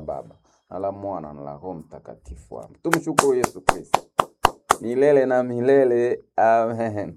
Baba na la Mwana na la Roho Mtakatifu. Amen. Tumshukuru Yesu Kristo milele na milele. Amen.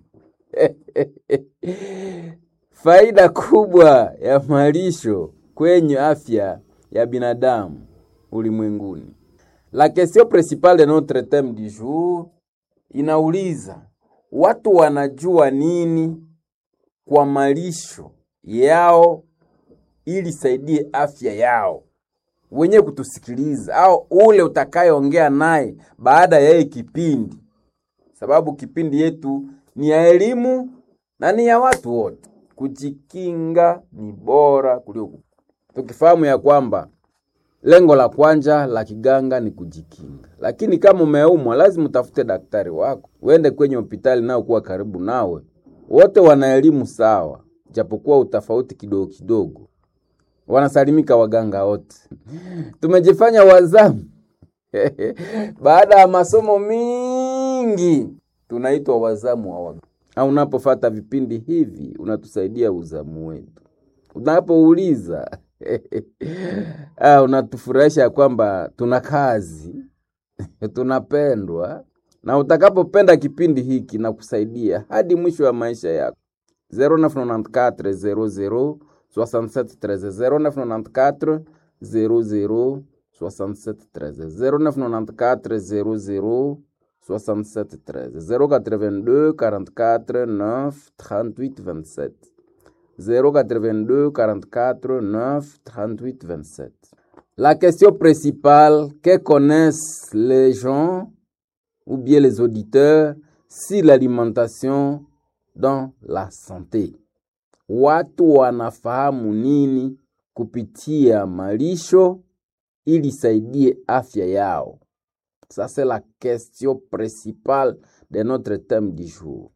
Faida kubwa ya malisho kwenye afya ya binadamu ulimwenguni. La question principale de notre theme du jour inauliza watu wanajua nini kwa malisho yao ili saidie afya yao. Wenye kutusikiliza au ule utakayeongea naye baada ya hii kipindi, sababu kipindi yetu ni ya elimu na ni ya watu wote. Kujikinga ni bora kuliko tukifahamu ya kwamba lengo la kwanza la kiganga ni kujikinga, lakini kama umeumwa, lazima utafute daktari wako, uende kwenye hospitali nao kuwa karibu nawe. Wote wana elimu sawa, japokuwa utafauti kidogo kidogo. Wanasalimika waganga wote. Tumejifanya wazamu baada ya masomo mingi, tunaitwa wazamu wa waganga. Au unapofata vipindi hivi, unatusaidia uzamu wetu. Unapouliza ah, unatufurahisha kwamba tuna kazi tunapendwa, na utakapopenda kipindi hiki na kusaidia hadi mwisho wa maisha yako. 0994 00 67 13 0994 00 67 13 0994 00 67 13 082 44 9 38 27 082 44 9 38 27. La question principale que connaissent les gens ou bien les auditeurs si l'alimentation dans la santé. Watu wanafahamu nini kupitia malisho ili saidie afya yao? Ça c'est la question principale de notre thème du jour.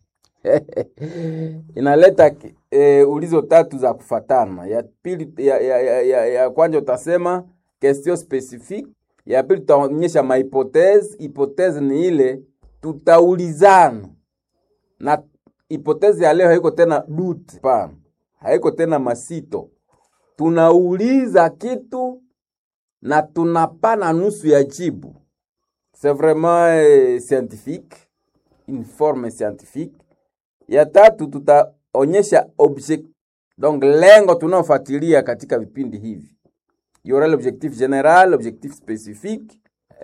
inaleta e, ulizo tatu za kufatana. Ya pili ya, ya, ya, ya, ya kwanza utasema question specifique, ya pili tutaonyesha mahipotezi. Hipotezi ni ile tutaulizana, na hipotezi ya leo haiko tena dute, hapana, haiko tena masito. Tunauliza kitu na tunapana nusu ya jibu. C'est vraiment eh, scientifique, une forme scientifique ya tatu tutaonyesha object donc lengo tunaofuatilia katika vipindi hivi yora l'objectif general objectif spécifique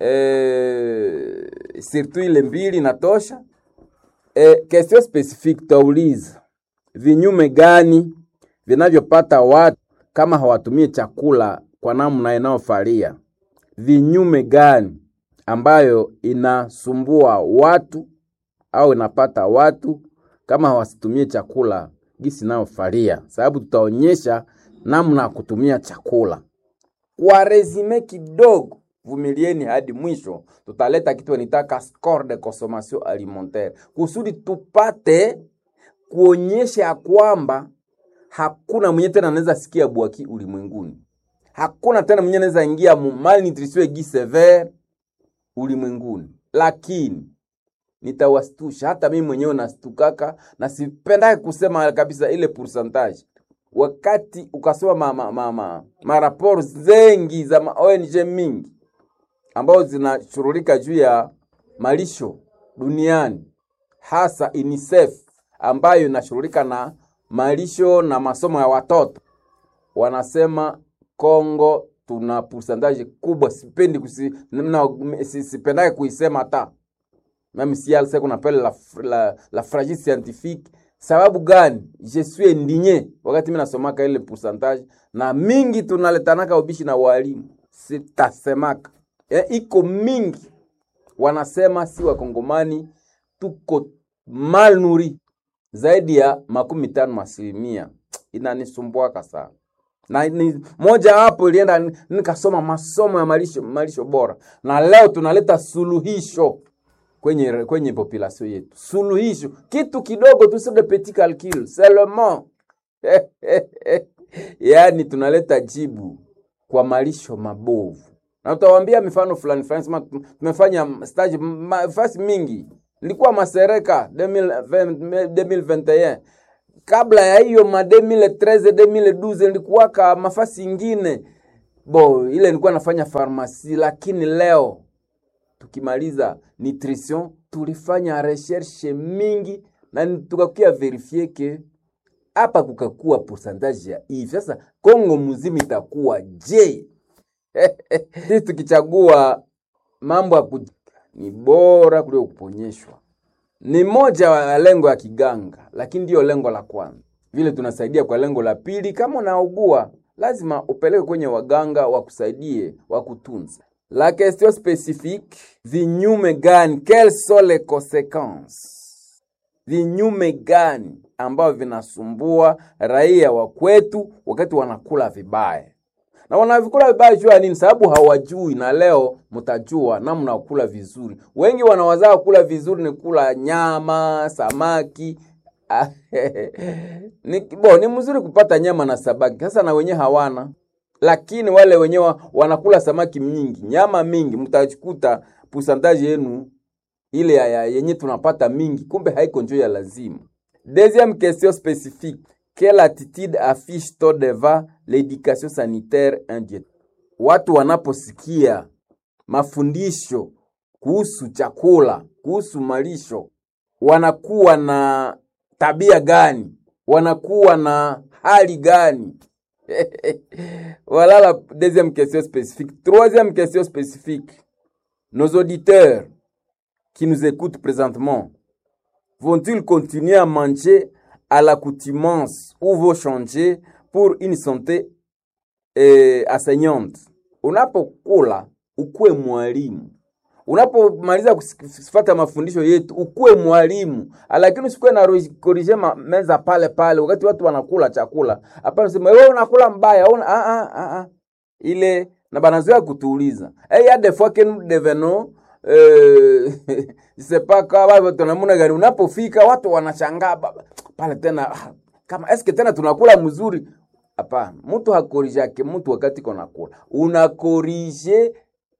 eh, surtout ile mbili natosha eh, question spécifique tauliza vinyume gani vinavyopata watu kama hawatumie chakula kwa namna inayofalia vinyume gani ambayo inasumbua watu au inapata watu kama hawasitumie chakula gisi nayofalia, sababu tutaonyesha namna ya kutumia chakula kwa resume kidogo. Vumilieni hadi mwisho, tutaleta kitu nitaka score de consommation alimentaire kusudi tupate kuonyesha ya kwamba hakuna mwenye tena anaweza sikia bwaki ulimwenguni, hakuna tena mwenye anaweza ingia mu malnutrition aiguë sévère ulimwenguni, lakini nitawastusha hata mimi mwenyewe nastukaka na sipendake kusema kabisa ile pourcentage. Wakati ukasoma ma, ma, ma, ma, maraporo zengi za ma ONG mingi ambazo zinashughulika juu ya malisho duniani, hasa UNICEF ambayo inashughulika na malisho na masomo ya watoto, wanasema Kongo tuna pourcentage kubwa. Sipendi kusi, na, sipendake kuisema hata même si elle sait qu'on appelle la, la, la fragile scientifique. Sababu gani? Je suis indigné wakati mimi nasomaka ile pourcentage, na mingi tunaletanaka ubishi na walimu, sitasemaka e, iko mingi wanasema si wakongomani tuko mal nuri zaidi ya makumi tano asilimia. Inanisumbuaka sana na ni moja hapo ilienda nikasoma masomo ya malisho, malisho bora, na leo tunaleta suluhisho kwenye kwenye population yetu, suluhisho kitu kidogo tu, c'est de petit calcul seulement yaani tunaleta jibu kwa malisho mabovu, na utawaambia mifano fulani fulani. Sema tumefanya stage fasi mingi, nilikuwa Masereka 2020, 2021 kabla ya hiyo ma 2013 2012 nilikuwaka mafasi ingine bo ile nilikuwa nafanya farmasi, lakini leo tukimaliza nutrition tulifanya recherche mingi na tukakuya verifie ke hapa kukakuwa pourcentage ya hivi. Sasa Kongo mzima itakuwa je? Sisi tukichagua mambo ya ku ni bora kuliko kuponyeshwa. Ni moja wa lengo ya kiganga, lakini ndiyo lengo la kwanza. Vile tunasaidia kwa lengo la pili, kama unaugua lazima upeleke kwenye waganga wakusaidie, wakutunza. La question spécifique, vinyume gani? Quelles sont les conséquences? Vinyume gani ambavyo vinasumbua raia wa kwetu wakati wanakula vibaya? na wanavikula vibaya juu ya nini? Sababu hawajui, na leo mtajua namna ya kula vizuri. Wengi wanawazaa kula vizuri ni kula nyama, samaki ni, bo, ni mzuri kupata nyama na samaki, sasa na wenyewe hawana, lakini wale wenyewe wanakula samaki mingi, nyama mingi, mtakuta pusantaji yenu ile ya, ya, yenye tunapata mingi, kumbe haiko njoo ya lazima. Deuxième question spécifique quelle attitude affiche-t-on devant l'éducation sanitaire indienne? Watu wanaposikia mafundisho kuhusu chakula, kuhusu malisho, wanakuwa na tabia gani? Wanakuwa na hali gani? voilà la deuxième question spécifique. Troisième question spécifique. Nos auditeurs qui nous écoutent présentement vont-ils continuer à manger à l'accoutumance ou vont changer pour une santé eh, asaignante. Unapokula ukuwe mwalimu, unapomaliza kufuata mafundisho yetu ukuwe mwalimu, lakini usikuwe na korije meza pale pale wakati watu wanakula chakula. Hapana, sema wewe unakula mbaya una, a, a, a, a. ile na banazoea kutuuliza hey, ya des fois que nous devenons euh, c'est pas kama tunamuna gani, unapofika watu wanashangaa pale tena kama eske tena tunakula mzuri? Hapana, mtu hakorijake mtu wakati kona kula, unakorije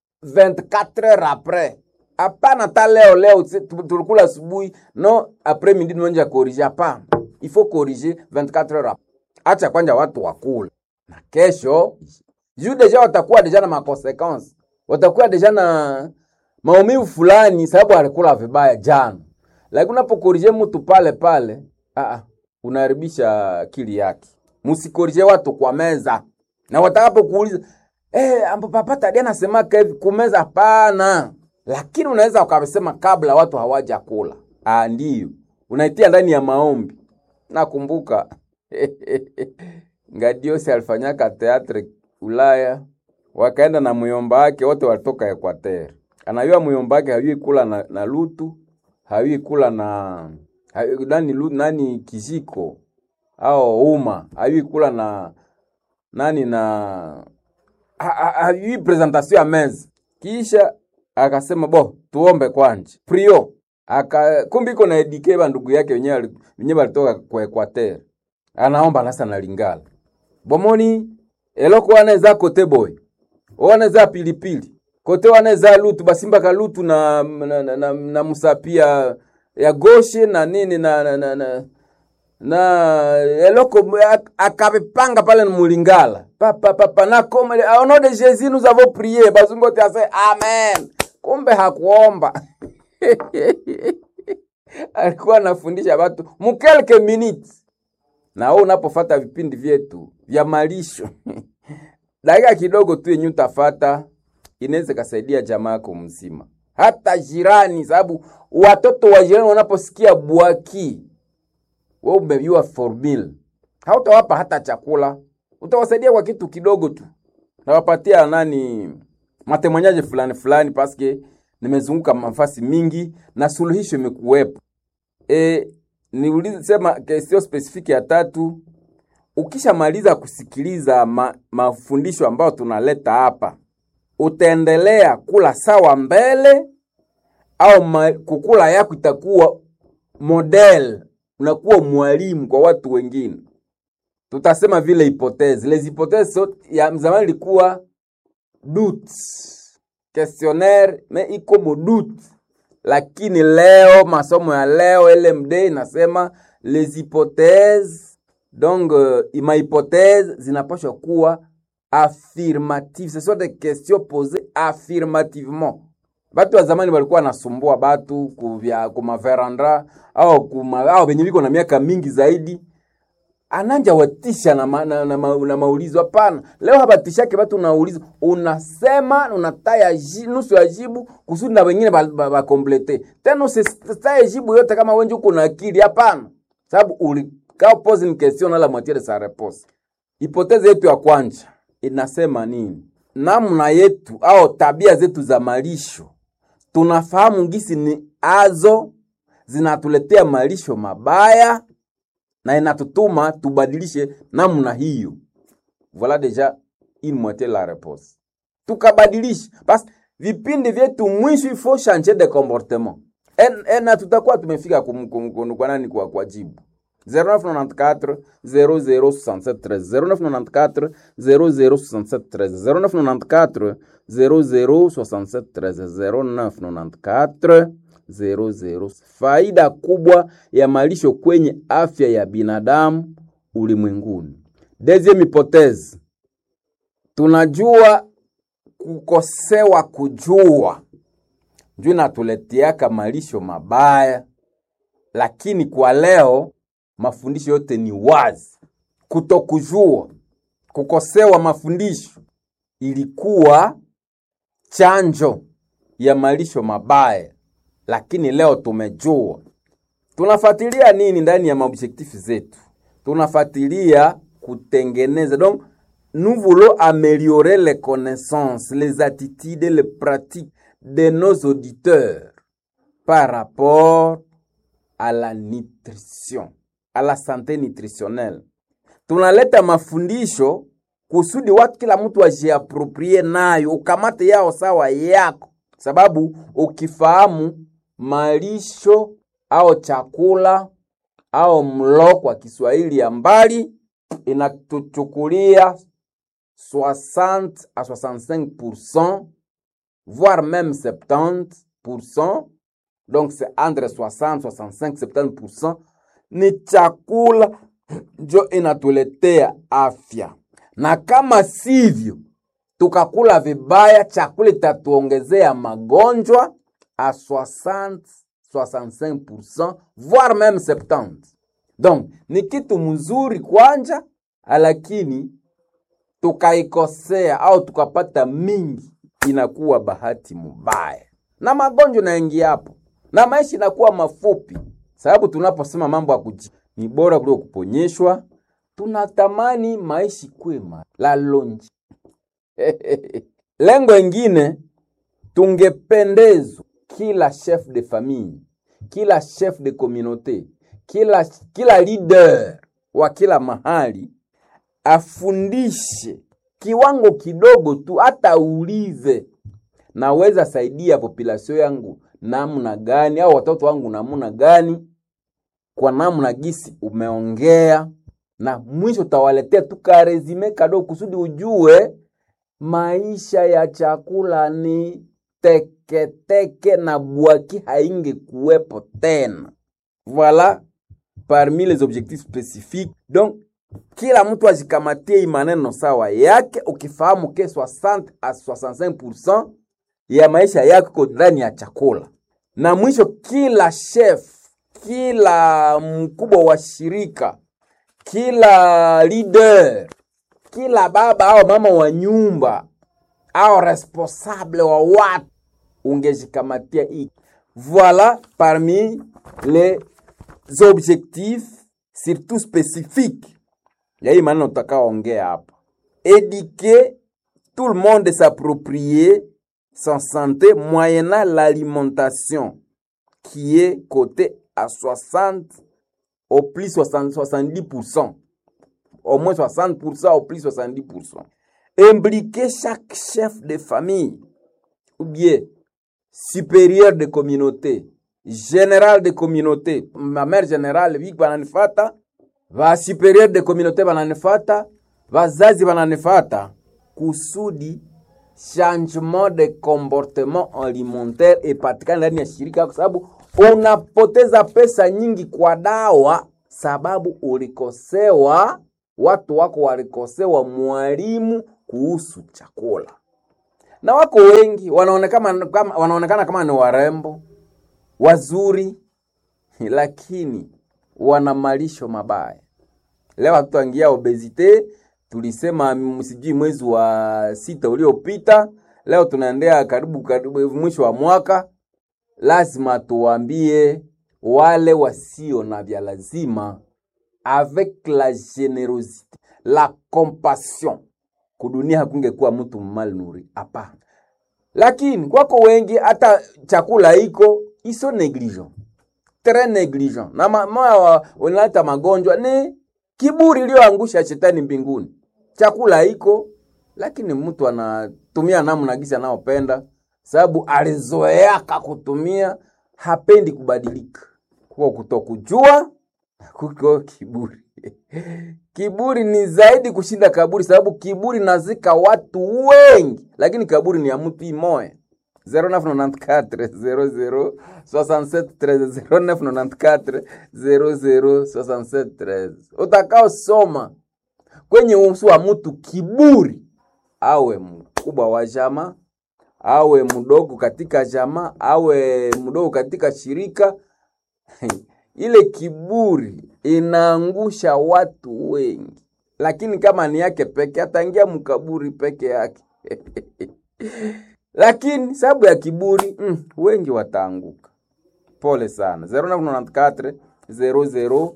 24 heures après. Hapana, ta leo leo tulikula asubuhi no après midi nonja korije. Hapana, il faut corriger 24 heures après. Acha kwanja watu wakula na kesho juu deja watakuwa deja na makonsequence, watakuwa deja na maumivu fulani, sababu alikula vibaya jana. Lakini unapokorije mtu pale pale Aa, unaharibisha akili yake. Msikorije watu kwa meza, na watakapo kuuliza eh, ambapo papa Tadia anasemaka hivi kumeza, hapana. Lakini unaweza ukasema kabla watu hawaja kula. Ah, ndio unaitia ndani ya maombi. Nakumbuka Ngadiosi alifanyaka teatre Ulaya, wakaenda na muyomba wake, wote walitoka Equateur. Anayua muyomba wake hayui kula na, na lutu hayui kula na nani, nani kijiko au uma hayui kula na nani na hayui presentation ya meza. Kisha akasema bo, tuombe kwanje prio aka kumbi iko na edike ba ndugu yake wenyewe wenyewe walitoka kwa Equateur, anaomba nasa na Lingala bomoni eloko waneza kote boy waneza pilipili kote waneza lutu basimba kalutu na, na, na, na, na musapia ya goshe na nini na na na, na, na eloko akabepanga pale na mulingala papa papa na comme au nom de Jésus nous avons prié bazungu te ase amen kumbe hakuomba alikuwa anafundisha watu mu quelques minutes na wewe unapofata vipindi vyetu vya malisho dakika kidogo tu yenye utafata inaweza kasaidia jamaa yako mzima hata jirani, sababu watoto wa jirani wanaposikia bwaki, wewe umejua formula, hautawapa hata chakula, utawasaidia kwa kitu kidogo tu, nawapatia nani matemanyaje fulani fulani, paske nimezunguka mafasi mingi na suluhisho imekuwepo. E, niulize sema question specific ya tatu, ukishamaliza kusikiliza ma, mafundisho ambayo tunaleta hapa utaendelea kula sawa mbele au ma, kukula yako itakuwa model, unakuwa mwalimu kwa watu wengine. Tutasema vile hipotezi les hypothèses so, ya zamani ilikuwa doute questionnaire me iko modute, lakini leo masomo ya leo LMD inasema les hypothèses donc uh, ma hypothèse zinapaswa kuwa affirmative ce sont des questions posées affirmativement batu wa zamani walikuwa wanasumbua batu kuvya kumaverandra au kuma, au benye biko na miaka mingi zaidi ananja watisha na, ma, na, na, ma, na maulizo hapana leo habatishake batu unauliza unasema unataya ji, nusu ya jibu kusudi na wengine bakomplete ba, ba tena usitaye jibu yote kama wenje uko na akili hapana sababu ulikaa pose une question na la moitié de sa réponse hipotezi yetu ya kwanja inasema nini namna yetu au tabia zetu za malisho tunafahamu gisi ni azo zinatuletea malisho mabaya na inatutuma tubadilishe namna hiyo. Voilà déjà une moitié la réponse. Tukabadilisha basi vipindi vyetu mwisho ifo changer de comportement en, na tutakuwa tumefika kum, kum, kum, kwa nani kwa, kwa jibu 0994 0067 0994 0067 0994 0067 0994 00. Faida kubwa ya malisho kwenye afya ya binadamu ulimwenguni. Deuxième hypothèse, tunajua kukosewa kujua njoo inatuleteaka malisho mabaya, lakini kwa leo mafundisho yote ni wazi. Kutokujua, kukosewa mafundisho ilikuwa chanjo ya malisho mabaya lakini leo tumejua. Tunafuatilia nini ndani ya maobjektifu zetu? Tunafuatilia kutengeneza, donc nous voulons améliorer les connaissances, les attitudes, les pratiques de nos auditeurs par rapport à la nutrition, à la santé nutritionnelle. Tunaleta mafundisho kusudi watu kila mtu ajiaproprie nayo, ukamate yao sawa yako, sababu ukifahamu malisho au chakula au mlo kwa Kiswahili ya mbali inatuchukulia 60 à 65% voire même 70%, donc c'est entre 60, 65, 70% ni chakula njo inatuletea afya, na kama sivyo tukakula vibaya, chakula itatuongezea magonjwa à 60, 65%, voire même 70. Donc ni kitu mzuri kwanja, lakini tukaikosea au tukapata mingi, inakuwa bahati mubaya na magonjwa naingia hapo na maisha inakuwa mafupi, sababu tunaposema mambo ya kuji ni bora kuliko kuponyeshwa, tunatamani maisha kwema la lonji lengo ingine tungependezwa kila chef de famille, kila chef de communauté, kila, kila leader wa kila mahali afundishe kiwango kidogo tu, hata uulize, naweza saidia population yangu namna gani, au watoto wangu namna gani, kwa namna gisi umeongea, na mwisho utawaletea tu karesume kadogo kusudi ujue maisha ya chakula ni teketeke teke na bwaki hainge kuwepo tena. Voilà parmi les objectifs spécifiques. Donc kila mtu ajikamatie hii maneno sawa yake, ukifahamu ke 60 a 65% ya maisha yako ndani ya chakula, na mwisho kila chef, kila mkubwa wa shirika, kila leader, kila baba au mama wa nyumba au responsable wa watu ungejikamatia hii. Voilà parmi les objectifs surtout spécifiques ya hii maneno tutakaoongea hapa. Éduquer tout le monde s'approprier sa santé moyennant l'alimentation qui est cotée à 60 au plus 60, 70%. Au moins 60% au plus 70%. Impliquer chaque chef de famille ou bien supérieur de communauté, général de communauté, ma mère générale viki bananifata, va supérieur de communauté bananifata, vazazi bananifata, kusudi changement de comportement alimentaire ipatikane ndani ya shirika, kwa sababu unapoteza pesa nyingi kwa dawa, sababu ulikosewa, watu wako walikosewa mwalimu kuhusu chakula, na wako wengi wanaonekana kama, wanaonekana kama ni warembo wazuri, lakini wana malisho mabaya. Leo hatutangia obesite, tulisema msijui mwezi wa sita uliopita. Leo tunaendea karibu karibu mwisho wa mwaka, lazima tuwaambie wale wasio na vya lazima avec la generosité la compassion, kudunia hakungekuwa mtu malnuri hapana. Lakini kwako wengi hata chakula iko iso negligent très negligent na moya unaleta magonjwa ni kiburi iliyoangusha shetani mbinguni. Chakula iko lakini mtu anatumia namna gisi anaopenda, sababu alizoeaka kutumia, hapendi kubadilika. Kwa kutokujua kuko kiburi kiburi ni zaidi kushinda kaburi, sababu kiburi nazika watu wengi, lakini kaburi ni ya mtu imoya. 0994 006713 0994 utakaosoma kwenye uso wa mtu kiburi, awe mkubwa wa jamaa, awe mdogo katika jamaa, awe mdogo katika shirika ile kiburi inaangusha watu wengi, lakini kama ni yake peke ataingia mkaburi peke yake lakini sababu ya kiburi mm, wengi wataanguka. Pole sana. 0994 00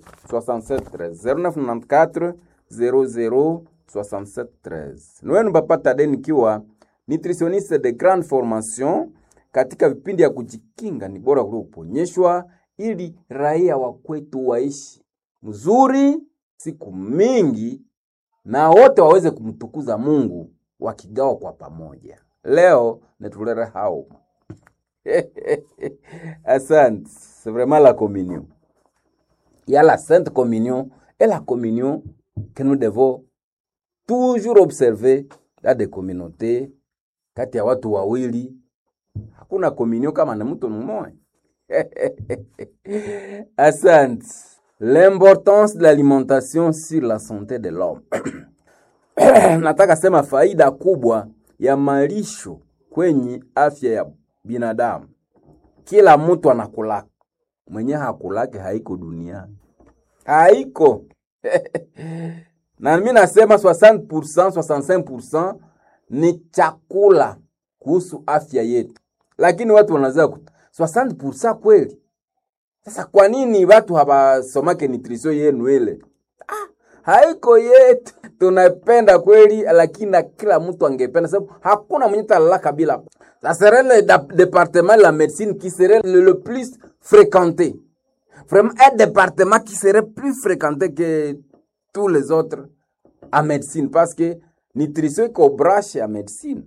0994 00 67 Nwenu bapata deni kiwa nutritionniste de grande formation katika vipindi ya kujikinga ni bora kuliko kuponyeshwa, ili raia wa kwetu waishi mzuri siku mingi na wote waweze kumtukuza Mungu wakigawa kwa pamoja. Leo netulere hao asante. C'est vraiment la communion. Il y a la sainte communion et la communion que nous devons toujours observer dans des communautés. Kati ya watu wawili hakuna communion kama na mtu mmoja. Asante. L'importance de l'alimentation sur la santé de l'homme. Nataka sema faida kubwa ya malisho kwenye afya ya binadamu. Kila mtu anakulaka, mwenye hakulake haiko duniani, haiko na mimi nasema 60%, 65% ni chakula kuhusu afya yetu, lakini watu wanaweza 60% kweli. Sasa kwa nini watu hawasomake nutrition yenu ile? Ah, haiko yetu tunapenda kweli, lakini na kila mtu angependa, sababu hakuna mwenye talalaka bila. Ça serait le département de la médecine qui serait le, le plus fréquenté. Vraiment un département qui serait plus fréquenté que tous les autres en médecine parce que nutrition iko branche ya médecine.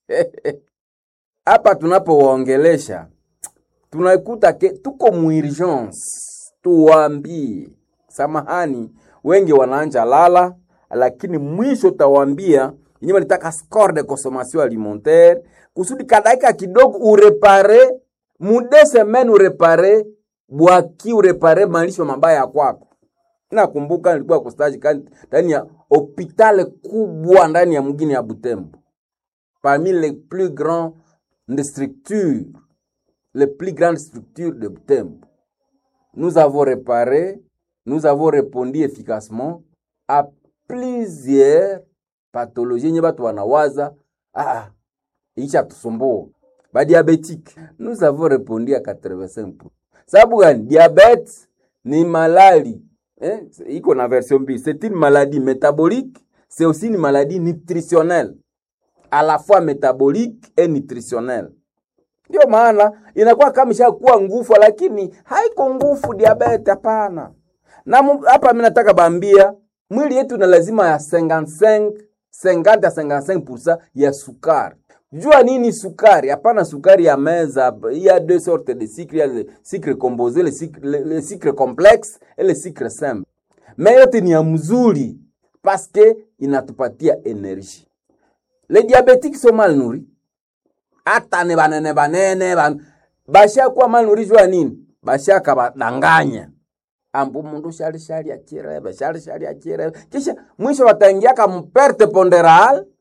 Hapa tunapowaongelesha tunakuta ke tuko muurgence, tuwaambie samahani, wengi wanaanja lala lakini mwisho tawambia yenye walitaka score de consommation alimentaire kusudi kadaika kidogo urepare mude semaine urepare bwaki urepare malisho mabaya kwako. Nakumbuka nilikuwa kustaji ndani ya hopitale kubwa ndani ya mgini ya Butembo, parmi les plus grandes structures les plus grandes structures de Butembo. Nous avons réparé, nous avons répondu efficacement à plusieurs pathologies yenye batu wanawaza ah, isha tusumbua ba diabetique. Nous avons répondu à 85%. Sababu gani? Diabete ni malali eh, iko na version mbili. C'est une maladie métabolique, c'est aussi une maladie nutritionnelle, à la fois métabolique et nutritionnelle. Ndio maana inakuwa kama ishakuwa nguvu, lakini haiko nguvu diabete, hapana. Na hapa mimi nataka bambia mwili yetu na lazima ya 55 50 ya 55% ya sukari. Jua nini sukari? Hapana sukari ya meza. Il y a deux sortes de sucre, il y a le sucre composé, le sucre, le, le sucre complexe et le sucre simple. Mais yote ni ya mzuri parce que inatupatia energie. Les diabétiques sont mal nourris. Hata ne banene banene ban basha kuwa mal nourris jua nini? Basha kabadanganya ambu mundu shali shali achirebe shali shali achirebe kisha mwisho wataingia ka mperte ponderal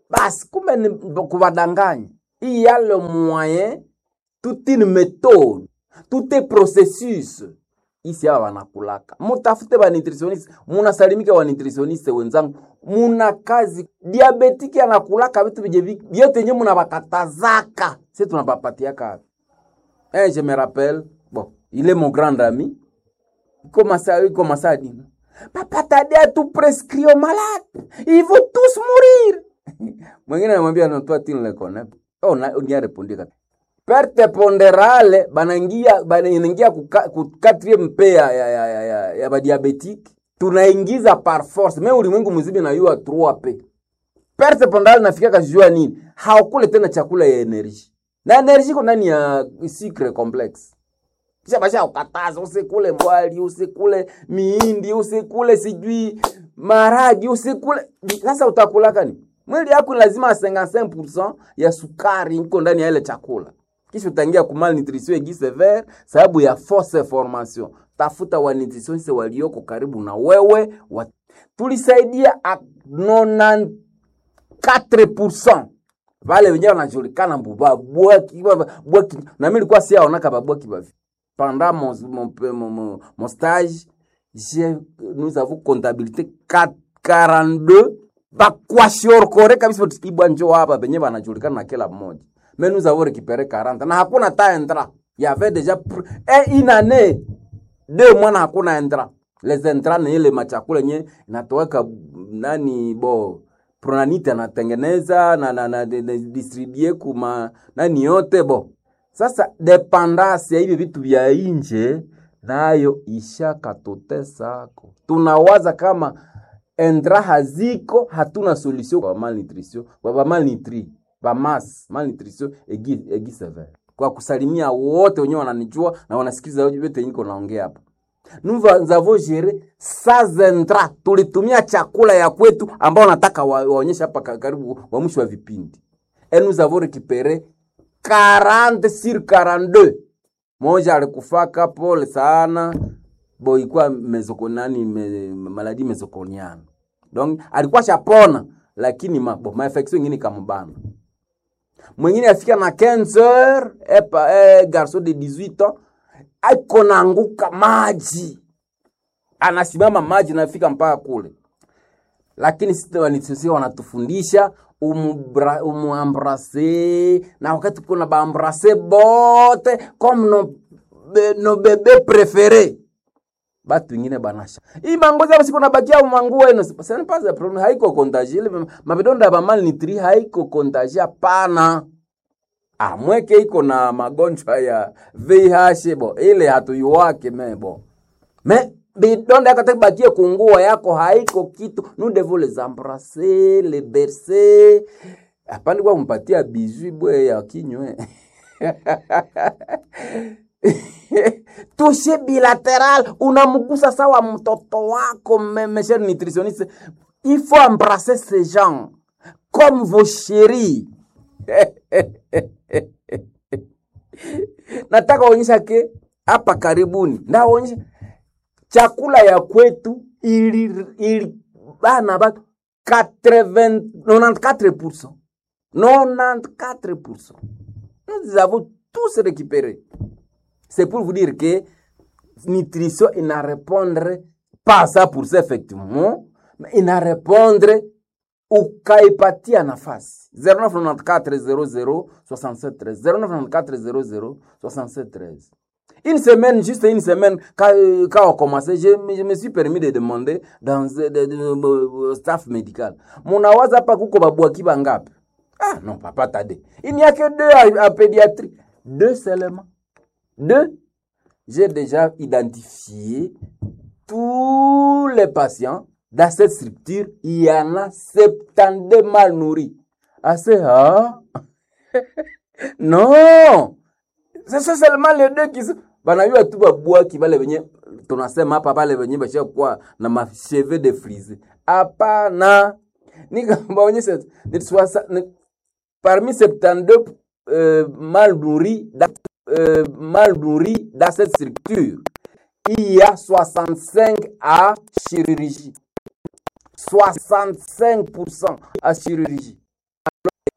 basi kumbe ni kuvadanganya il y a le moyen toute une méthode tout un processus isi aba wanakulaka mutafute banutritioniste munasalimika wanutritioniste wenzangu muna kazi diabetiki anakulaka vitu vije vi- vyote nye munabakatazaka si tunabapatiaka eh, je me rappelle bon il est mon grand ami comment ça comment ça dit papa Tadea tu prescrit aux malades ils vont tous mourir mwingine anamwambia non toi tu ne le connais pas. oh na on y a répondu kata perte ponderale banaingia banaingia ku ka- ku quatrième pe ya ya ya ya, ya, ya badiabetike tunaingiza par force me ulimwengu mzima inayua 3 p perte ponderale nafikaka jua nini haukule tena chakula ya energie na energie iko ndani ya sucre complexe kisha basha ukataza usikule mwali usikule miindi usikule sijui maragi usikule sasa utakulaka ni mwili yako lazima 55% ya sukari iko ndani ya ile chakula kisha utaingia ku malnutrition egi severe sababu ya fausse formation tafuta wa nutritioniste walioko karibu na wewe wa... tulisaidia a 94% vale wenyewe wanajulikana mbu babwaki babwaki na mimi nilikuwa siaonaka babwaki bavi pendant mon, mon, mon, mon, mon stage j'ai nous avons comptabilité 4 42 bakwashiorkore kabisa ibwa njo hapa penye wanajulikana na kila mmoja mais nous avons récupéré 40 na hakuna ta entra il y avait déjà pr- eh, une année deux mois na hakuna entra les entra ni ile machakula yenye inatoweka nani bo pronanite anatengeneza na, na, na, na, na distribue kuma nani yote bo sasa dependance ya hivi vitu vya nje nayo ishakatutesako tunawaza kama endra haziko hatuna solution kwa malnutrition kwa ba malnutri ba mas malnutrition egi, egi severe kwa kusalimia wote wenyewe wananijua na wanasikiza vyote niko naongea hapa nous va- avons géré sans entra tulitumia chakula ya kwetu ambao nataka wa- waonyeshe hapa ka- karibu wa mwisho wa vipindi et nous avons récupéré 40 sur 42 moja alikufaka pole sana bo ilikuwa mezokonani me, maladi mezokoniana donc alikuwa shapona lakini ma, bo, mainfection ingine ikamubana mwingine afika na 15 heures epa eh, garçon de 18 ans aiko naanguka maji anasimama maji nafika mpaka kule lakini sisi wanitsosia wanatufundisha umubra- umuambrase na wakati kuna baambrase bote comme no, be, no bebe prefere batu ingine banasha hii mangozi hapo siku nabakia manguo eno ce n'est pas un problème haiko contagie ile mabidonda ya malnutri haiko contagie hapana ah mweke iko na magonjwa ya VIH bo ile hatuyuwake mebo me bidonda yako takibakie kungua yako haiko kitu nous devons les embrasser les bercer apandi kwa kumpatia bijou bwe ya kinywe tushe bilateral unamgusa sawa mtoto wako me- mes chers nutritionnistes il faut embrasser ces gens comme vos chéris nataka onyesha ke hapa karibuni ndaonyesha chakula ya kwetu ili, ili bana batu 80 94% 94% nous avons tous récupéré c'est pour vous dire que nutrition ina répondre pas ça pour ça effectivement mais ina répondre ukaipatia nafasi 0994006713 une semaine juste une semaine quand, euh, quand on commençait je, me- je me suis permis de demander dans de, de, de, staff médical munawaza hapa kuko babwaki bangapi ah non papa tade il n'y a que deux à, à pédiatrie deux seulement deux j'ai déjà identifié tous les patients dans cette structure, il y en a 72 mal nourris. Ah, c'est ah? non! C'est ça seulement les deux qui sont. banayua tu babwaki bale benye tunasema hapa bale benye bashakuwa na macheve de frise hapana nikabaonyesha ni swasa- ni- parmi 72 euh, mal nourris dans, euh, mal nourris dans cette structure il y a 65 à chirurgie 65% à chirurgie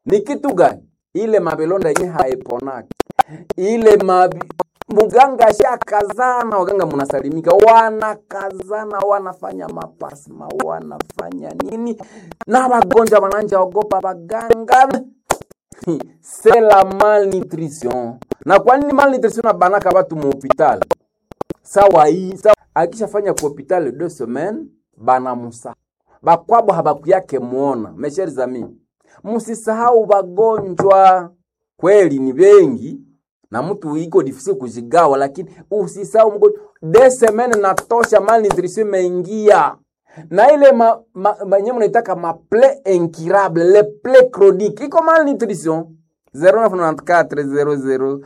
ni kitu gani? Ile mabelonda yenye haiponaki ile mabi muganga ashakazana, waganga munasalimika, wanakazana, wanafanya mapasma, wanafanya nini, na wagonjwa wananja ogopa waganga c'est la malnutrition. Na kwa nini malnutrition na banaka batu mu hospital? Sawa hii, sawa akishafanya ku hospital deux semaines bana musa. Bakwabo habakuyake muona. Mes chers amis, msisahau wagonjwa. Kweli ni wengi na mtu iko difficile kujigawa, lakini usisahau mgonjwa. Deux semaines natosha, malnutrition imeingia na ile ma, ma, ma, nye mnaitaka ma plaie incurable le plaie chronique iko malnutrition 0994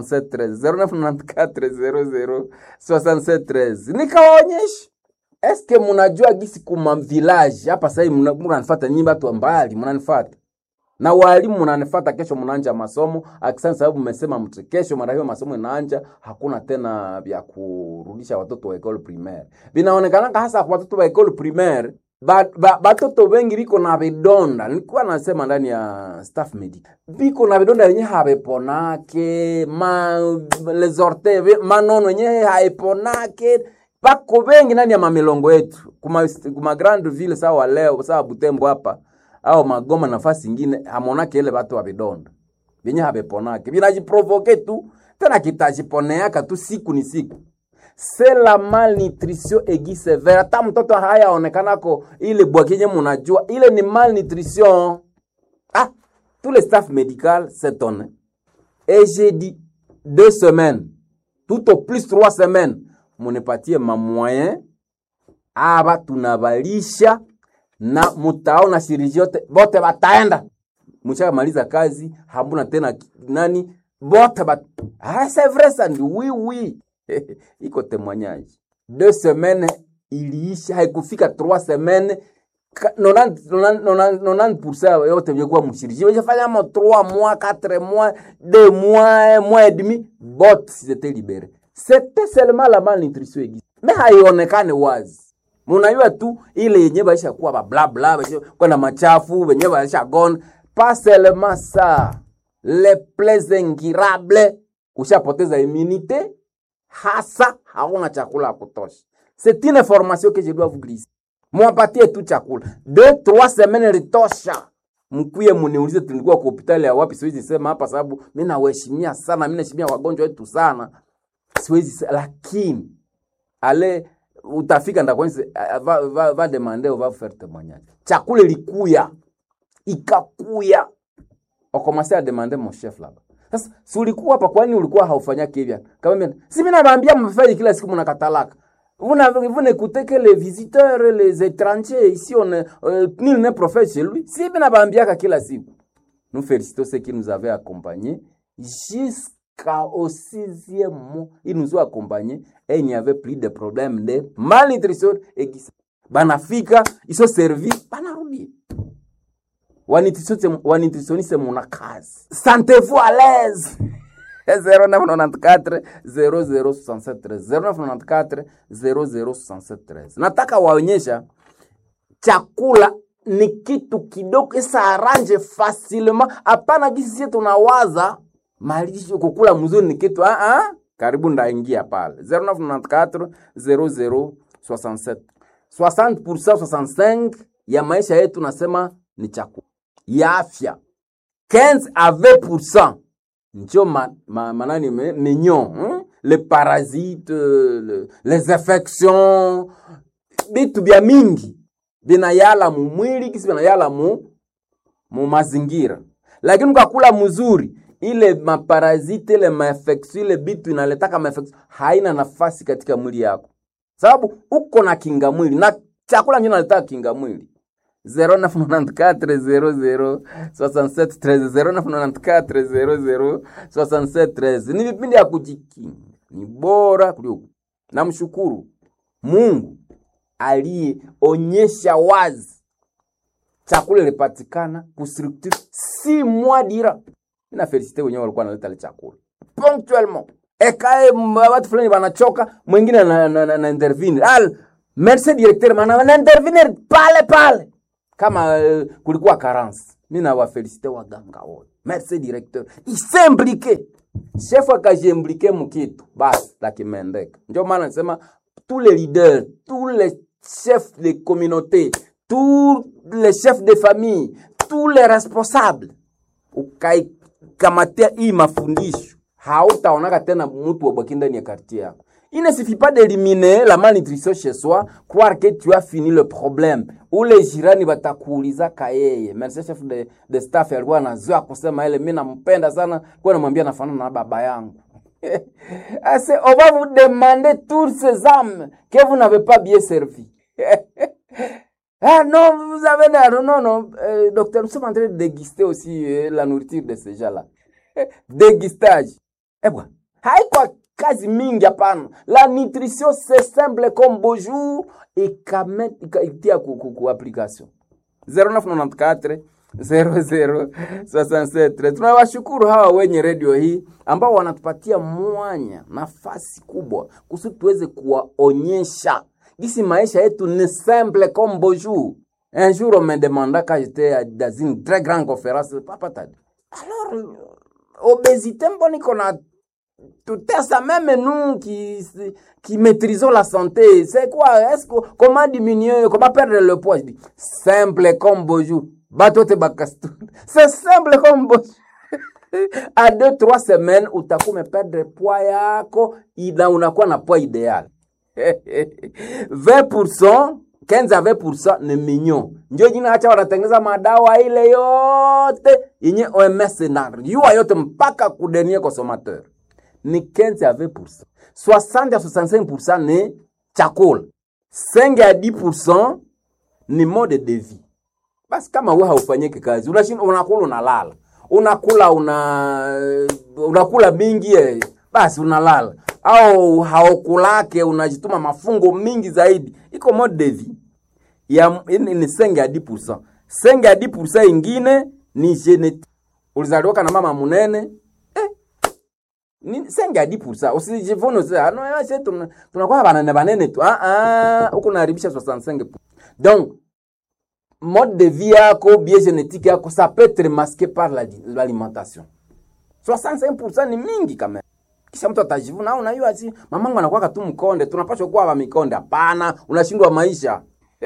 00 0994 nikawaonyesha eske munajua gisi kuma village hapa sasa hivi mnanifata nyinyi watu wa mbali mnanifata na walimu mnanifata kesho mnaanja masomo akisana sababu mmesema mtu kesho mara hiyo masomo inaanja hakuna tena vya kurudisha watoto wa école primaire vinaonekana hasa kwa watoto wa école primaire batoto ba, wengi biko na vidonda nilikuwa nasema ndani ya staff medic biko na vidonda yenye habeponake ma les orteils manono yenye haiponake bako wengi ndani ya mamilongo yetu kuma, kuma grande ville sawa leo sawa Butembo hapa au Magoma nafasi ingine hamonake ile watu wa vidonda vyenye habeponake vinajiprovoke tu tena kitajiponeaka tu siku ni siku c'est la malnutrition aiguë sévère. Hata mtoto hayaonekanako ile bwakinye munajua ile ni malnutrition. Ah, tout le staff médical s'étonne. Et j'ai dit deux semaines, tout au plus trois semaines, munipatie ma moyen aba tunabalisha na mutaona shiriji yote bote bataenda mshamaliza kazi hamuna tena nani bote bat ah c'est vrai ça oui oui iko témoignage deux semaines iliisha haikufika trois semaines 90% yote vyokuwa mshiriki weshafanya mo 3 mois 4 mois 2 mois 1 mois et demi bot c'était libéré c'était seulement la malnutrition aiguë mais haionekane wazi munajua tu ile yenye baisha kuwa ba bla bla kwenda machafu wenye baisha gone pas seulement ça les plaies incurables kushapoteza immunité hasa hauna chakula ya kutosha. C'est une information que je dois vous glisser. Mwapatie tu chakula deux trois semaines litosha. Mkuye muniulize tulikuwa kwa hospitali ya wapi, siwezi sema hapa sababu mimi nawaheshimia sana, mimi naheshimia wagonjwa wetu sana, siwezi lakini ale utafika ndakwanza va, va, va demander va faire témoignage. Chakula ilikuya ikakuya, okomase a demander mon chef là-bas sasa si ulikuwa hapa, kwani ulikuwa haufanyaki hivyo? Kama mimi si mimi nawaambia mfanye kila siku mnakatalaka. Vous vous n'écoutez que les visiteurs, les étrangers ici on euh, nul n'est prophète chez lui. Si mimi nawaambia kila siku. Nous félicitons ceux qui nous avaient accompagnés jusqu'au sixième mois. Ils nous ont accompagnés et il n'y avait plus de problème de malnutrition et banafika ils sont servis banarudi wanitisonise muna kazi sentez-vous à l'aise 0994 0067 0994 0067 nataka waonyesha chakula ni kitu kidogo isa aranje facilement hapana gisi sie tunawaza malisho kukula mzuri ni kitu ah ah karibu ndaingia pale 0994 0067 60% 65 ya maisha yetu nasema ni chakula ya afya 15 à 20% njo ma, ma, manani mignon hein? les parasites le, les infections bitu bya mingi binayala mu mwili kisi binayala mu, mu mazingira lakini ukakula mzuri ile maparasite ile mainfection ile bitu inaletaka mainfection haina nafasi katika mwili yako sababu uko na kinga mwili na chakula njo naletaka kinga mwili 0994 ni vipindi ya kujikinga, ni bora kuliko. Namshukuru Mungu aliyeonyesha wazi chakula ilipatikana kustructure si mois dira. Mina felicite wenyewe walikuwa wanaleta ile chakula ponctuellement, ekae watu fulani wanachoka, mwingine na, na, na, na intervenir al merci directeur, maana na intervenir pale pale kama uh, kulikuwa carence mi nawafelisite waganga wote merci directeur isemblike chef akajiimplike mukitu basi lakimendeka ndio maana nasema tous les leaders tous les chefs de communauté tous les chefs de famille tous les responsables ukaikamatia hii mafundisho hautaonaka tena mtu wabwaki ndani ya quartier yako Il ne suffit pas d'éliminer la malnutrition chez soi, croire que tu as fini le problème. Ule jirani batakuuliza kayeye. Merci chef de, de staff alikuwa anazoea kusema ile mimi nampenda sana, kwa namwambia nafanana na baba yangu. Ase, on va vous demander toutes ces âmes que vous n'avez pas bien servi. ah non, vous avez non non non, euh, docteur, nous sommes en train de déguster aussi euh, la nourriture de ces gens-là. Dégustage. Eh bwana, haiko kazi mingi hapana. La nutrition c'est simple comme bonjour ikaitia ku, ku, ku application 0994 00 67. Tunawashukuru hawa wenye redio hii ambao wanatupatia mwanya nafasi kubwa kusudi tuweze kuwaonyesha gisi maisha yetu ni simple comme bonjour. Un jour on me demanda quand j'étais dans une très grande conférence, papa t'as dit, alors obésité mbona iko na tutesa même nous qui, qui maîtrisons la santé. C'est quoi Est-ce que, Comment diminuer Comment perdre le poids Je dis, simple comme bonjour. Batote bakastu. C'est simple comme bonjour. à deux, trois semaines, utakuwa perdre poids yako ina unakuwa na poids idéal. 20% 15 à 20% ni mignon. Ndio jina acha wanatengeneza madawa ile yote yenye OMS na yua yote mpaka kudenie consommateur ni 15 à 20%. 60 à 65% ni chakula. 5 à 10% ni mode de vie. Basi kama wewe haufanyiki kazi, unashinda unakula unalala. Unakula una unakula mingi eh, basi unalala. Au haukulake unajituma mafungo mingi zaidi. Iko mode de vie. Ya ni, ni 5 à 10%. 5 à 10% ingine ni genetique. Ulizaliwa na mama munene, ni senga 10% usijivune sasa no sasa tuna tunakuwa banane banene tu ah ah huko naharibisha 65 donc mode de vie yako bien génétique yako ça peut être masqué par l'alimentation 65% ni mingi kama kisha mtu atajivuna au unajua si mamangu anakuwa tu mkonde tunapaswa kuwa wa mikonde hapana unashindwa maisha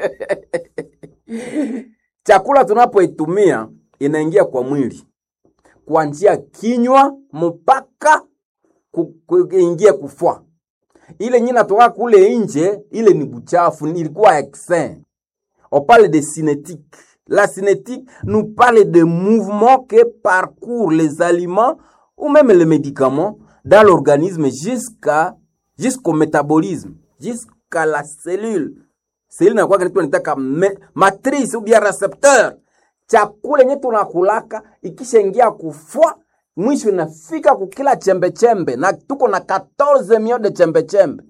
chakula tunapoitumia inaingia kwa mwili kwa njia kinywa mpaka kuingia kufua. Ile nyina natoka kule nje, ile ni buchafu, ilikuwa exin. On parle de cinétique. La cinétique nous parle de mouvements que parcourent les aliments ou même les médicaments dans l'organisme jusqu'à jusqu'au métabolisme, jusqu'à la cellule. Cellule inakuwa kitu nitaka matrice ou bien récepteur. Chakula yenye tunakulaka ikishaingia kufua mwisho inafika kukila chembe chembe, na tuko na 14 millions de chembe chembe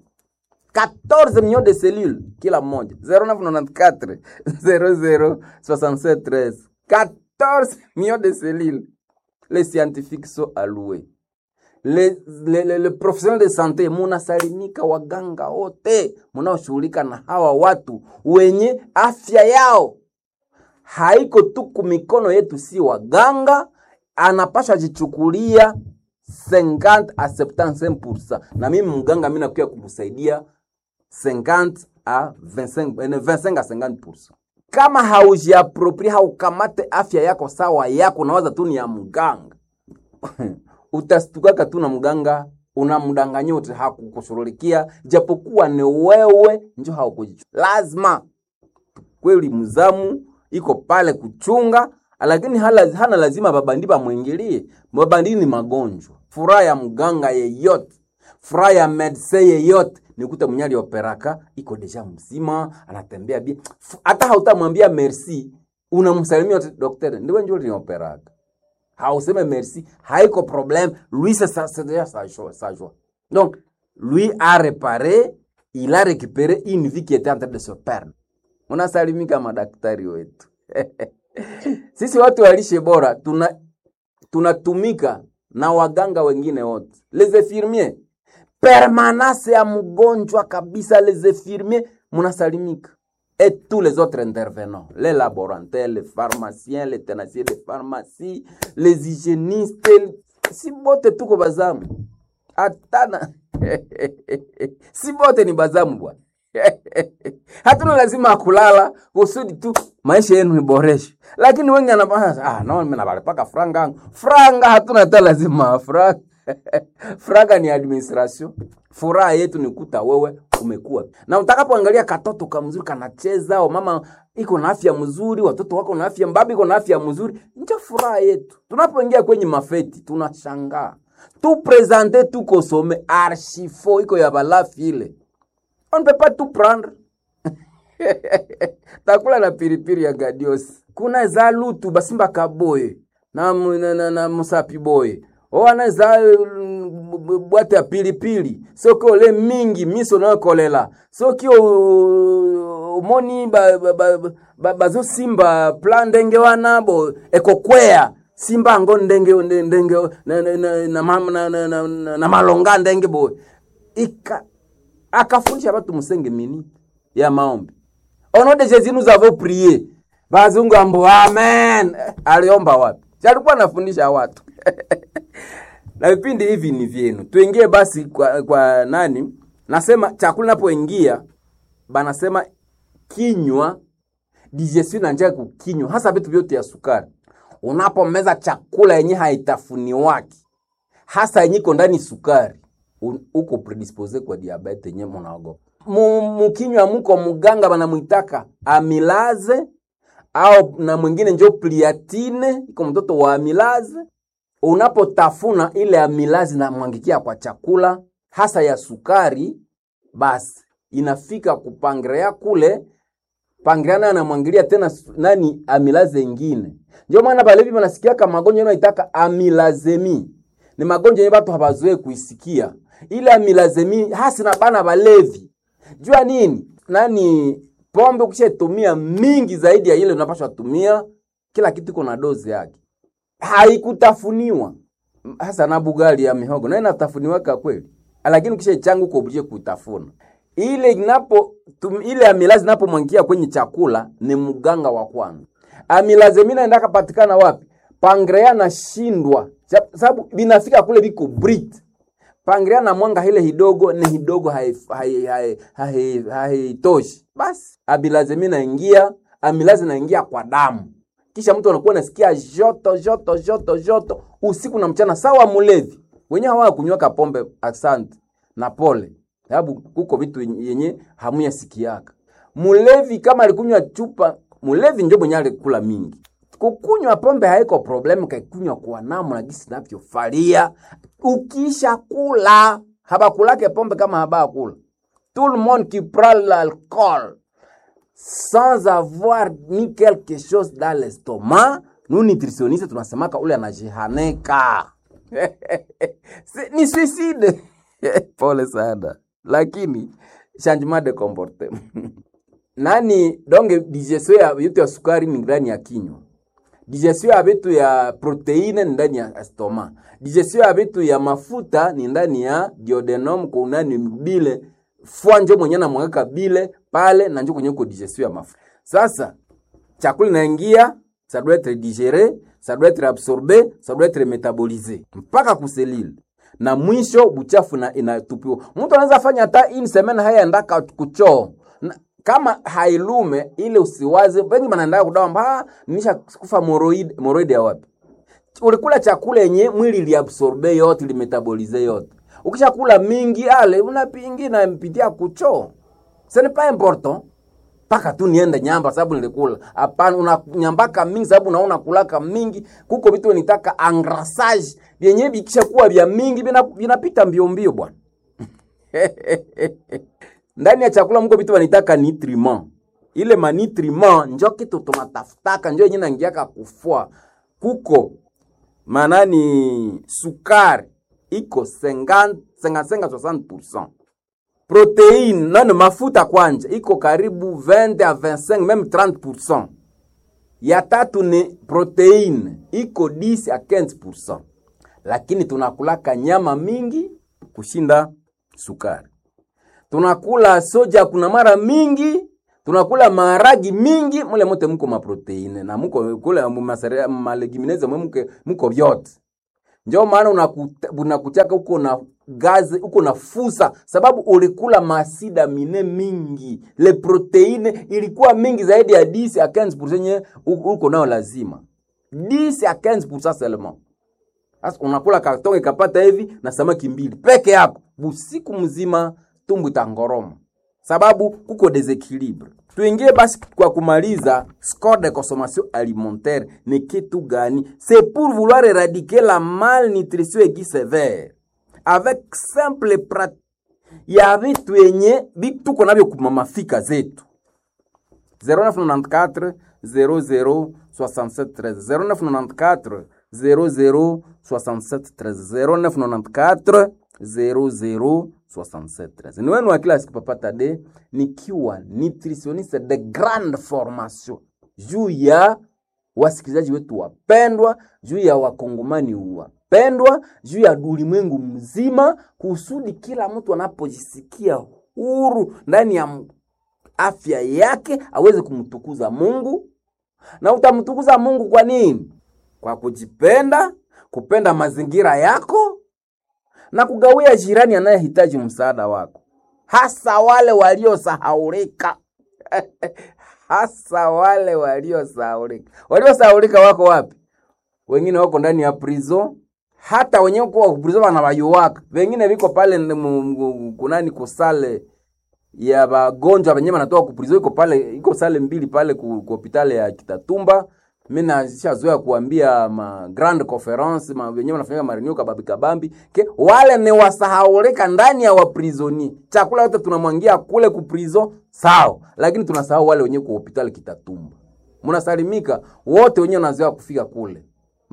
14 millions de cellules kila mmoja 0994 00 67 13 14 millions de cellules les scientifiques sont alloués les, les, les, les professionnels de santé munasalimika, waganga wote munaoshughulika na hawa watu wenye afya yao haiko tu kumikono yetu, si waganga anapasha jichukulia 50 a 75%, na mimi mganga mimi nakuya kumsaidia 50 a 25, 25 a 50%. Kama haujiaproprie haukamate afya yako sawa yako, nawaza tu ni ya mganga utastuka tu na mganga unamdanganya wote hakukushughulikia, japokuwa ni wewe njo haukujichua. Lazima kweli mzamu iko pale kuchunga lakini hala, hana lazima babandi bamwingilie. Babandi ni magonjwa. Furaha ya mganga yeyote, furaha ya medse yeyote nikuta mwenye alioperaka iko deja mzima, anatembea bia, hata hautamwambia merci, unamsalimia daktari, ndiwe njo lioperaka, hauseme merci, haiko problème, lui c'est ça, c'est déjà sa joie, sa joie. Donc lui a réparé, il a récupéré une vie qui était en train de se perdre. Unasalimika madaktari wetu sisi watu wa lishe bora tuna tunatumika na waganga wengine wote, les infirmiers permanence ya mgonjwa kabisa, les infirmiers munasalimika. et tous les autres intervenants, les laborantins, les pharmaciens, les tenanciers de pharmacie, les hygiénistes, si bote tuko bazamu. Hatana si bote ni bazamu bwana. Hatuna lazima kulala kusudi tu maisha yenu iboreshe, lakini wengi anapasa ah, no, mimi nabalipaka franga yangu. franga, hatuna hata lazima franga franga ni administration. Furaha yetu ni kuta wewe umekuwa na utakapoangalia katoto kamzuri kanacheza, au mama iko na afya mzuri, watoto wako na afya, baba iko na afya mzuri, ndio furaha yetu. Tunapoingia kwenye mafeti tunashangaa tu presente tu kosome archifo iko ya balafi ile on ne peut pas tout prendre takula na piripiri ya gadios kuna za lutu basimba kaboye na, mu- na, na, na musapi boye owana za mm, bwate ya pilipili soki ole mingi miso nakolela soki o- omoni bazosimba ba, ba, ba, bazosimba plan ndenge wana bo ekokwea simba yango ndenge ndenge na, na, na, na, ma- na, na, na, na, na malonga ndenge boye ika akafundisha batu musenge minute ya maombi au nom de Jésus nous avons prié bazungu ambo amen Eh, aliomba wapi Si alikuwa anafundisha watu na vipindi hivi ni vyenu tuingie basi kwa, kwa nani nasema chakula napoingia banasema kinywa digestion na njia ya kukinywa hasa vitu vyote ya sukari unapomeza chakula yenye haitafuniwaki hasa yenye iko ndani sukari un- uko predispose kwa diabete yenye munaogopa Mu- mukinywa muko muganga banamwitaka amilaze au na mwingine njo pliatine iko mtoto wa amilaze unapotafuna ile amilazi na mwangikia kwa chakula hasa ya sukari basi inafika kupangrea kule pangrea nayo anamwangilia tena su- nani amilaze ingine ndio maana balevi banasikiaka magonjwa yanaitaka amilazemi ni magonjwa yenye watu habazoe kuisikia ile amilazemi hasi na bana balevi jua nini nani pombe ukishatumia mingi zaidi ya ile unapaswa tumia kila kitu iko na dozi yake haikutafuniwa hasa na bugali ya mihogo na inatafuniwaka kweli lakini kisha changu uko oblige kutafuna ile inapo tum, ile amilazi inapomwangia kwenye chakula ni mganga wa kwanza amilazi mina endaka patikana wapi pangrea nashindwa sababu binafika kule biko brit pangrea na mwanga ile hidogo ni hidogo haitoshi hai, hai, hai, haitoshi. basi abilazi naingia amilazi naingia kwa damu kisha mtu anakuwa nasikia joto joto joto joto usiku na mchana sawa mulevi wenye hawa kunywaka pombe asante na pole sababu kuko vitu yenye hamuya sikiaka mulevi kama alikunywa chupa mulevi njo mwenye alikula mingi kukunywa pombe haiko problem kaikunywa kwa namna gisi navyofalia ukisha kula habakulake pombe kama habakula tout le monde qui prend l'alcool sans avoir mis quelque chose dans l'estomac nous nutritionnistes tunasemaka ule anajihaneka Si- ni suicide pole sana lakini changement de comportement nani donge digestion ya vitu ya sukari ni ndani ya kinywa digestion ya vitu ya proteine ni ndani ya stoma digestion ya vitu ya mafuta ni ndani ya duodenum kunani bile fwa njo mwenye namweka bile pale na njo kwenye uko digestion ya mafuta sasa chakula inaingia ça doit être digéré ça doit être absorbé ça doit être métabolisé mpaka kuselile na mwisho buchafu na inatupiwa mtu anaweza fanya hata ini semena haya ndaka kuchoo na, kama hailume ile usiwaze wengi banaendaa kudawa mba nisha kufa moroid moroid ya wapi ulikula chakula yenye mwili liabsorbe yote limetabolize yote ukishakula mingi ale unapingi na mpitia kuchoo ce n'est pas important mpaka tu niende nyamba sababu nilikula. Hapana, unanyambaka mingi sababu unaona kulaka mingi. Kuko vitu nitaka engrassage vyenye vikisha kuwa vya mingi vina- vinapita mbio mbio bwana. Ndani ya chakula mko vitu vanitaka nutriment. Ile manutriment njo kitu tunatafutaka, njo yenye nangiaka kufua. Kuko manani sukari iko 50 55 60% proteine nani mafuta kwanja iko karibu 20 a 25 meme 30%. Ya tatu ni proteine iko 10 a 15%, lakini tunakulaka nyama mingi kushinda sukari. Tunakula soja kuna mara mingi tunakula maharagi mingi mule mote muko maproteine na muko kule masere- malegumineze mwe muke- muko vyote njo maana unakuta- unakutaka uko na gazi uko na fusa sababu ulikula masida mine mingi le proteine ilikuwa mingi zaidi ya 10 a 15 yenye u- uko nayo lazima 10 a 15 seulement sasa unakula kartonge kapata hivi na samaki mbili peke yako busiku mzima tumbu itangoroma sababu kuko desequilibre tuingie basi kwa kumaliza score de consommation alimentaire ni kitu gani c'est pour vouloir éradiquer la malnutrition aiguë sévère avec simple pratique ya vitu yenye vitu tuko navyo kumamafika zetu 0994 00 67 13 0994 00 67 13 0994 00 67 13 ni wenu wa kila siku Papa Tade nikiwa nutritionniste de grande formation juu ya wasikilizaji wetu wapendwa, juu ya wakongomani wapendwa, juu ya ulimwengu mzima, kusudi kila mtu anapojisikia huru ndani ya m- afya yake aweze kumtukuza Mungu. Na utamtukuza Mungu kwa nini? Kwa kujipenda, kupenda mazingira yako na kugawia jirani anayehitaji msaada wako, hasa wale waliosahaulika hasa wale waliosahaulika. Waliosahaulika wako wapi? Wengine wako ndani ya prison, hata wenyewe kwa prison wanawayuwaka, wengine viko pale n- mu- mu- kunani kusale ya wagonjwa wenyewe wanatoka kuprizo, iko pale, iko sale mbili pale ku, ku hospitali ya Kitatumba. Mimi nashazoea kuambia ma grand conference ma wenyewe wanafanya mareunion kabambi kabambi ke wale ni wasahaulika ndani ya waprisoni. Chakula yote tunamwangia kule ku prison sawa, lakini tunasahau wale wenyewe ku hospitali Kitatumba. Mnasalimika wote wenyewe wanazoea kufika kule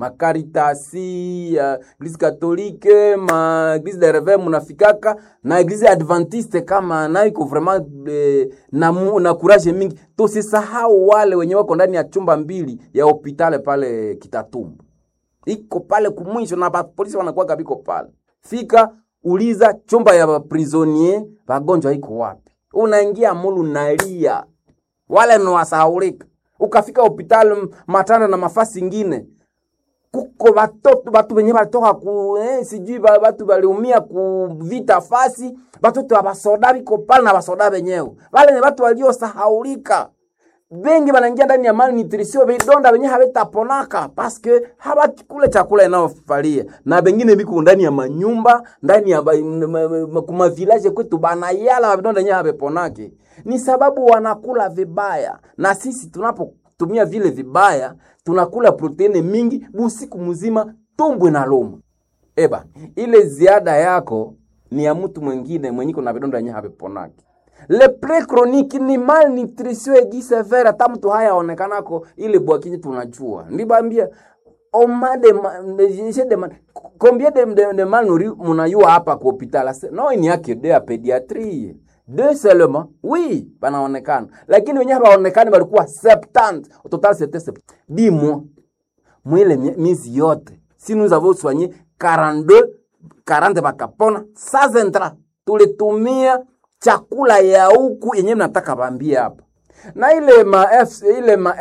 makaritasi ya eglise katolike ma eglise de reve munafikaka na eglise adventiste kama nayo iko vraiment eh, na, mu- na courage mingi tusisahau wale wenye wako ndani ya chumba mbili ya hopitale pale kitatumbu iko pale kumwisho na bapolisi wanakuwa biko pale fika uliza chumba ya baprisonier wagonjwa iko wapi unaingia mulu nalia wale ni wasahaulika ukafika hopitali matanda na mafasi ingine kuko batoto batu benye balitoka ku eh, sijui ba- batu baliumia ku vita fasi batoto abasoda biko pale na basoda benyewe wale ni batu waliosahaulika bengi banaingia ndani ya malnutrition vidonda benye havitaponaka paske habakule chakula inayofalia na bengine biko ndani ya manyumba ndani ya ba- m- m- m- kuma village kwetu banayala vidonda yenye haviponake ni sababu wanakula vibaya na sisi tunapotumia vile vibaya tunakula proteini mingi busiku mzima tumbwe na luma eba ile ziada yako ni ya mtu mwingine mwenye kuna vidonda yenye haviponaki le pre chronique ni malnutrition aiguë sévère hata mtu haya onekanako ile bwakinyi tunajua ndibambia oma de, ma- de, je demande combien de, de, de malnouris munayua hapa ku hopital Ase- no ni yake de ya pédiatrie deux seulement oui banaonekana lakini wenyewe hawaonekani walikuwa 70 au total c'était 70 dis moi mwile mie- miezi yote si nous avons soigné 42 40 bakapona sans intra tulitumia chakula ya huku yenyewe nataka bambie hapa na ile ma F, ile ma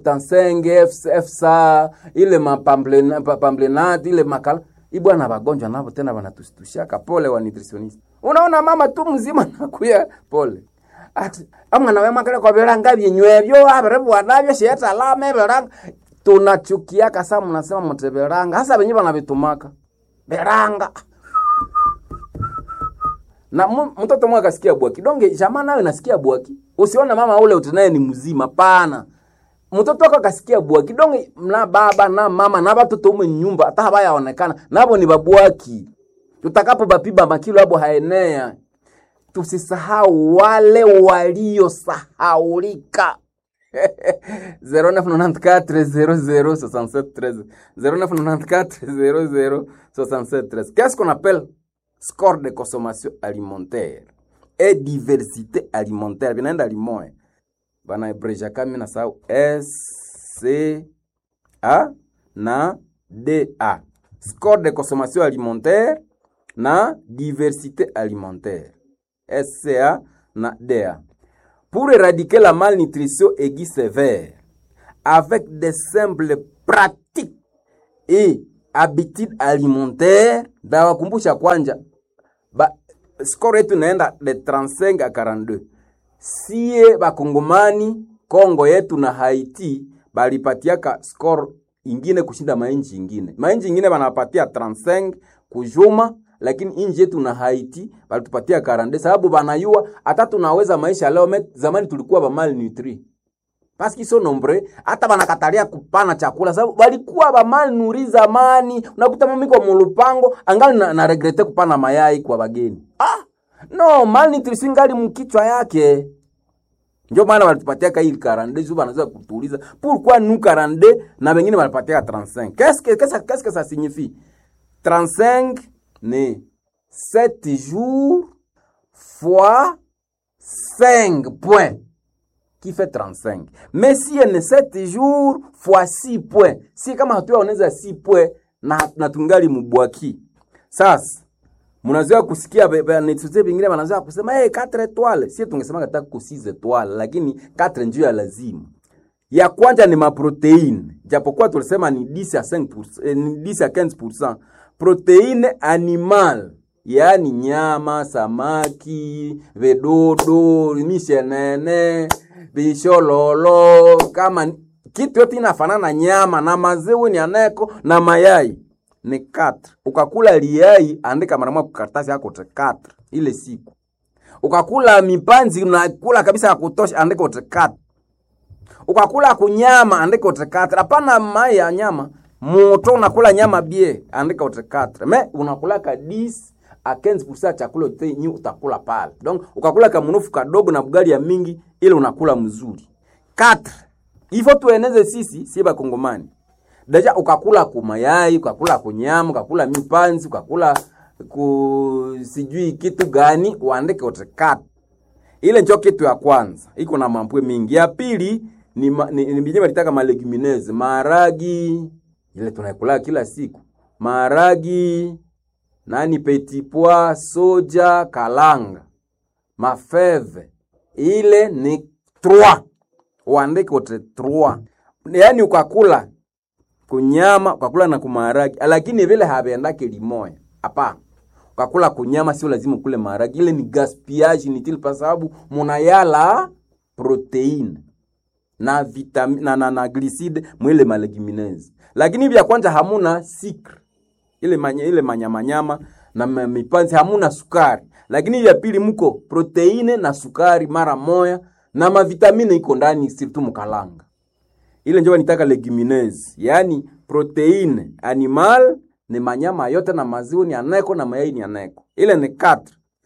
F75 F, FSA ile ma pamblena- pa- pamblenat ile makala ibwana bagonjwa navo tena banatushtushaka pole wa nutritionist unaona mama tu mzima nakuya pole ati amwana we makale kwa biranga byenywebyo abirebwa nabyo sheta lame biranga tunachukiaka saa mnasema mte biranga hasa benye banabitumaka biranga na mu- mtoto mwe akasikia bwaki donge jamaa nawe nasikia bwaki usione mama ule utinaye ni mzima pana mtoto wako akasikia bwaki donge na baba na mama na batoto ume nyumba hata habayaonekana nabo ni babwaki tutakapo bapiba makilo abo haenea tusisahau wale waliosahaulika 0994 0994 Qu'est-ce qu'on appelle score de consommation alimentaire et diversité alimentaire? Vinaenda limoya banaebreja kami na sau SCA na DA. Score de consommation alimentaire na diversité alimentaire SCA na DA pour éradiquer la malnutrition aiguë sévère avec des simples pratiques et habitudes alimentaires ndawakumbusha kwanja ba, score yetu inaenda de 35 a 42 sie bakongomani kongo yetu na haiti balipatiaka score ingine kushinda mainchi ingine mainchi ingine banapatia 35 kujuma lakini inji yetu na haiti balitupatia 42 sababu banayua hata tunaweza maisha leo met, zamani tulikuwa ba malnutri paski so nombre hata banakatalia kupana chakula sababu balikuwa ba malnuri zamani unakuta mimi kwa mulupango angali na, na regrete kupana mayai kwa bageni ah no malnutrition ngali mkichwa yake ndio maana walitupatia ka hii 42 sio wanaweza kutuuliza pourquoi nous 42 na wengine walipatia 35 qu'est-ce que qu'est-ce qu'est-ce que ça signifie 35 ni 7 jours fois 5 points qui fait 35 mais si ni 7 jours fois 6 points si kama hatuyaoneza 6 points na, na tungali mubwaki sasa mnazoea kusikia netete vingine wanazoea kusema hey, 4 etoile sie tungesema kataka ku 6 etoile lakini 4 njio ya lazima ya kwanza ni maproteine japokuwa tulisema ni 10 ya 5%, eh, ni 10 ya 15% proteine animal yaani nyama samaki vedodo mishenene vishololo kama ni- kitu yote inafanana na nyama na maziwa ni aneko na mayai ni 4 ukakula liai andika mara moja kukaratasi yako te 4 ile siku ukakula mipanzi unakula kabisa ya kutosha andika ute 4 ukakula kunyama andika ute 4 hapana mai ya nyama moto unakula nyama bie andika ute 4 me unakula ka 10 a 15% ya chakula yote nyi utakula pale donc ukakula kamunufu kadogo na bugali ya mingi ile unakula mzuri 4 ifo tueneze sisi si bakongomani deja ukakula kumayai ukakula kunyama ukakula mipanzi ukakula ku sijui kitu gani uandike wote kat ile njo kitu ya kwanza iko na mampwe mingi ya pili ni, ma, ni, ni bijima litaka malegumineze maharagi ile tunaikula kila siku maharagi nani petit pois soja kalanga mafeve ile ni 3 uandike wote 3 yaani ukakula kunyama ukakula na kumaharagi lakini vile haviendake limoya hapana ukakula kunyama sio lazima ukule maharagi ile ni gaspillage inutile kwa sababu munayala proteine na vitamine na, na, na glycide mwile malegumineuses lakini vya kwanza hamuna sikre ile manya, ile manyamanyama na ma- mipanzi hamuna sukari lakini vya pili mko proteine na sukari mara moya na mavitamine iko ndani sirtu mukalanga ile njo nitaka legumineuses yaani proteine animal ni manyama yote na maziwa ni aneko na mayai ni aneko ile ni 4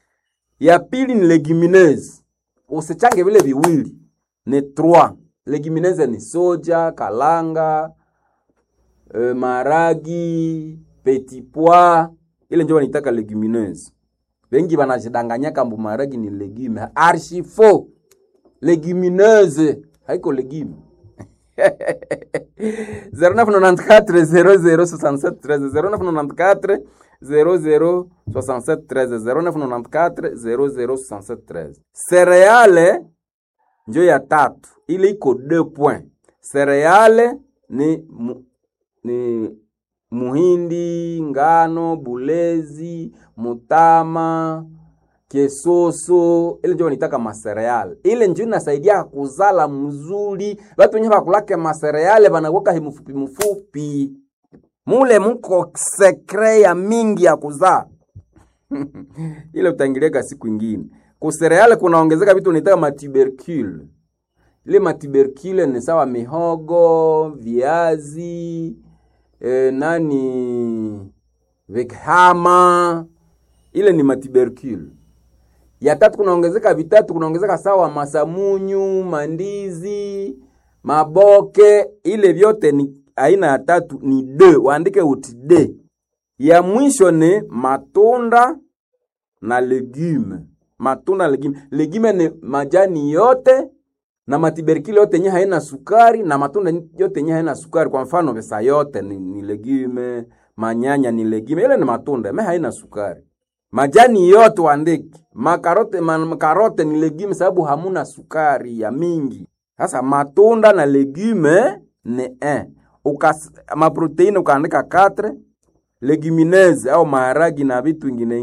ya pili ni legumineuses usichange vile viwili ni 3 legumineuses ni soja kalanga e, maragi petit pois ile njo wanitaka legumineuses wengi wanajidanganyaka mbu maragi ni legume archifo legumineuse haiko legume 0994 006713 Cereale njo ya tatu ile iko 2 point. Cereale ni, mu, ni muhindi, ngano, bulezi, mutama, kesoso ile njo nitaka masereale ile njo inasaidia kuzala mzuri batu wenye bakulake masereale banakuwaka himufupi mufupi mule muko sekre ya mingi ya kuzaa ile utangiliaka siku ingine kusereale kunaongezeka vitu nitaka matubercule ile matubercule ni sawa mihogo viazi e, nani vikhama ile ni matubercule ya tatu kunaongezeka vitatu kunaongezeka sawa masamunyu mandizi maboke ile vyote ni aina ya tatu ni d waandike uti d ya mwisho ni matunda na legume matunda na legume legume ni majani yote na matiberikili yote yenye haina sukari na matunda yote yenye haina sukari kwa mfano pesa yote ni, ni legume manyanya ni legume ile ni matunda me haina sukari majani yote uandike. Makarote, ma, karote ni legume sababu hamuna sukari ya mingi. Sasa matunda na legume ni 1. Ukas maproteine ukaandika 4 legumineuses au maharagi na vitu vingine